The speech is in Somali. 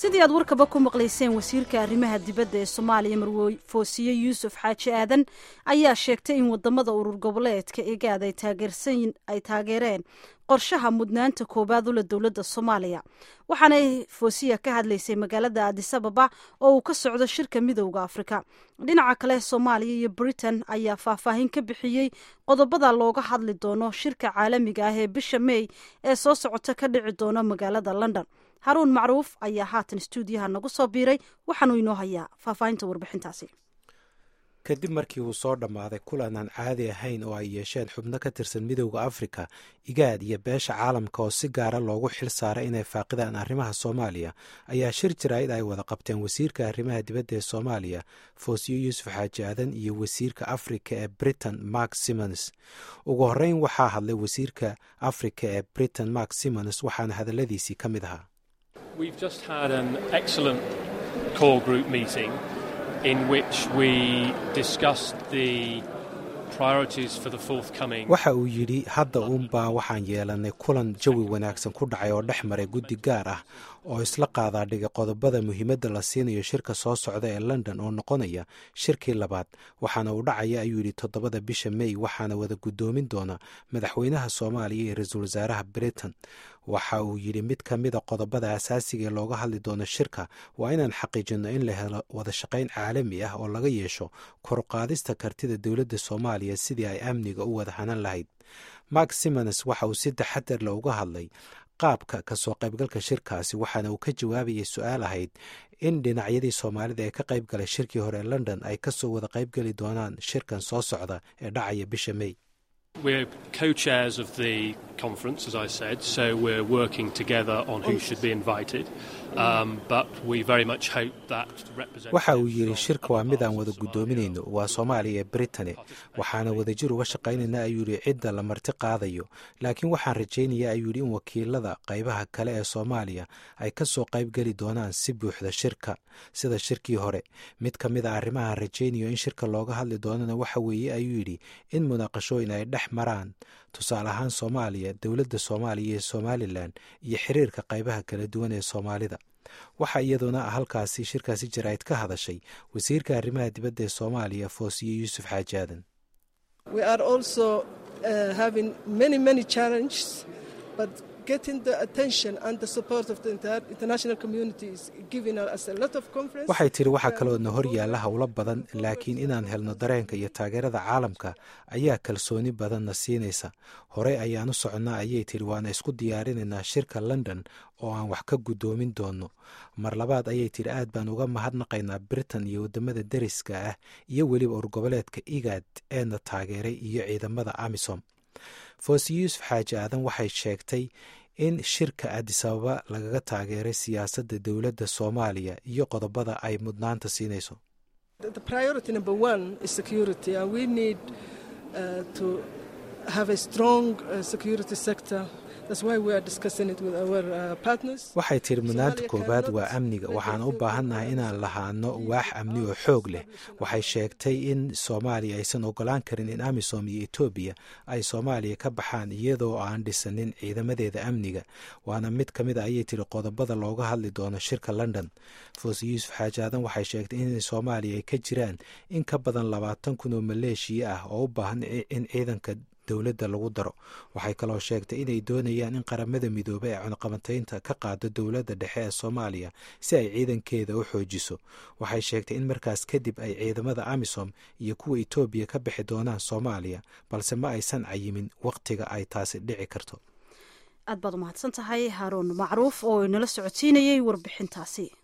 sidii aad warkaba ku maqlayseen wasiirka arrimaha dibadda ee soomaaliya marwe foosiye yuusuf xaaji aadan ayaa sheegtay in wadamada urur goboleedka egaad ay taageereen qorshaha mudnaanta koowaad ula dowladda soomaaliya waxaanay foosiya ka hadlaysay magaalada adisababa oo uu ka socdo shirka midowda afrika dhinaca kale soomaaliya iyo britain ayaa faahfaahin ka bixiyey qodobada looga hadli doono shirka caalamiga ah ee bisha mey ee soo socota ka dhici doona magaalada london haruun macruuf ayaa haatan stuudiyaha nagu soo biiray waxaanuu inoo hayaa faahfaahinta warbixintaasi kadib markii uu soo dhammaaday kulan aan caadi ahayn oo ay yeesheen xubno ka tirsan midowda afrika igaad iyo beesha caalamka oo si gaara loogu xil saaray inay faaqidaan arrimaha soomaaliya ayaa shir jaraa'id ay wada qabteen wasiirka arrimaha dibadda ee soomaaliya foosiyo yuusuf xaaji aadan iyo wasiirka afrika ee britain mark simons ugu horreyn waxaa hadlay wasiirka afrika ee britain mark simons waxaana hadalladiisii ka mid ahaa waxa uu yidhi hadda uunbaa waxaan yeelannay kulan jawi wanaagsan ku dhacay oo dhex maray guddi gaar ah oo isla qaadaa dhigay qodobada muhiimadda la siinayo shirka soo socda ee london oo noqonaya shirkii labaad waxaana uu dhacaya ayuu yidhi toddobada bisha mey waxaana wada guddoomin doona madaxweynaha soomaaliya iyo ra-iisul wasaaraha britain waxa uu yidhi mid ka mida qodobada asaasiga ee looga hadli doono shirka waa inaan xaqiijinno in la helo wada shaqayn caalami ah oo laga yeesho koruqaadista kartida dowladda soomaaliya sidii ay amniga u wada hanan lahayd mark simons waxa uu si taxadarle uga hadlay qaabka kasoo qaybgalka shirkaasi waxaana uu ka jawaabayay su-aal ahayd in dhinacyadii soomaalida ee ka qayb galay shirkii hore ee london ay kasoo wada qaybgeli doonaan shirkan soo socda ee dhacaya bisha mey We're co-chairs of the conference, as I said, so we're working together on who should be invited. Um, but we very much hope that waxa uu yidhi shirka waa mid aan wada guddoominayno waa soomaaliya ee britane waxaana wadajir uga shaqaynayna ayuu yidhi cidda la marti qaadayo laakiin waxaan rajaynayaa ayuu yidhi in wakiilada qaybaha kale ee soomaaliya ay ka soo qayb geli doonaan si buuxda shirka sida shirkii hore mid ka mid a arrimahaan rajaynayo in shirka looga hadli doonana waxa weeye ayuu yidhi in munaaqashooyin ay dhex maraan tusaale ahaan soomaaliya dowladda soomaaliya iyo somalilan iyo xiriirka qaybaha kala duwan ee soomaalida waxaa iyaduna halkaasi shirkaasi jaraa'id ka hadashay wasiirka arrimaha dibadda ee soomaaliya foosiye yuusuf xaaji aadan waxay tiri waxaa kaloodna hor yaalla howlo badan laakiin inaan helno dareenka iyo taageerada caalamka ayaa kalsooni badanna siinaysa horey ayaan u soconnaa ayay tiri waana isku diyaarinaynaa shirka london oo aan wax ka guddoomin doonno mar labaad ayay tiri aad baan uga mahadnaqaynaa britain iyo waddamada deriska ah iyo weliba urgoboleedka igaad eena taageeray iyo ciidamada amisom foosiye yuusuf xaaji aadan waxay sheegtay in shirka adisababa lagaga taageeray siyaasadda dowladda soomaaliya iyo qodobada ay mudnaanta siinayso waxay tiri mudnaanta koowaad waa amniga waxaan u baahannahay inaan lahaano waax amni oo xoog leh waxay sheegtay in soomaaliya aysan ogolaan karin in amisom iyo etoobiya ay soomaaliya ka baxaan iyadoo aan dhisanin ciidamadeeda amniga waana mid ka mid a ayay tiri qodobada looga hadli doono shirka london foose yuusuf xaaji aadan waxay sheegtay in soomaaliya ay ka jiraan in ka badan labaatan kun oo maleeshiya ah oo u baahan in ciidanka dowladda lagu daro waxay kaloo sheegtay inay doonayaan in qaramada midoobey ee cunaqabataynta ka qaado dowladda dhexe ee soomaaliya si ay ciidankeeda u xoojiso waxay sheegtay in markaas kadib ay ciidamada amisom iyo kuwa etoobiya ka bixi doonaan soomaaliya balse ma aysan cayimin wakhtiga ay taasi dhici karto aad baad umahadsan tahay haaruun macruuf oo inala socodsiinayey warbixintaasi